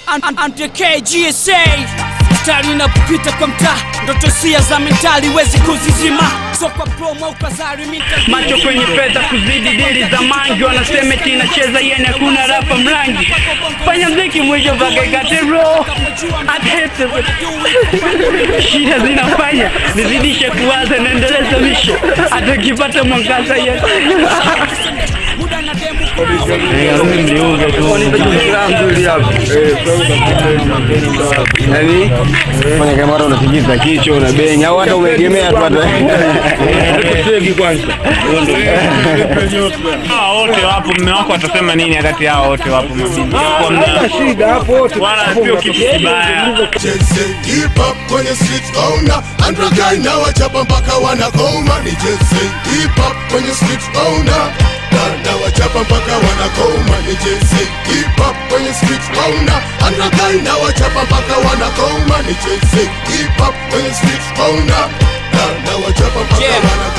Antk GSA stari inapopita kwa mtaa, ndoto sia za mentali wezi kuzizima, so kwa promo au kazari mita macho kwenye fedha kuzidi dili za mangi wanasema eti inacheza yene hakuna rapa mrangi fanya mziki mwisho mpaka ikate bro Atete. shida zinafanya nizidishe kuwaza naendeleza misho hata ukipata mwangaza yes. muda na demu yani fanya kamera unatikisa kichwa unabenya au hata umeegemea tu hata kutegi kwanza Hawa wote wapo, mme wako atasema nini wakati hao wote wapo mabindi? Kwa mna- shida hapo wote Wala sio kitu kibaya. Cheze hip hop kwenye street owner Androgai na wachapa mpaka wanakoma Ni cheze hip hop kwenye street owner na, na wachapa mpaka wanakoma Ni cheze hip hop kwenye street owner Androgai na wachapa mpaka wanakoma Ni cheze hip hop kwenye street owner na, na wachapa mpaka Yeah. wanakoma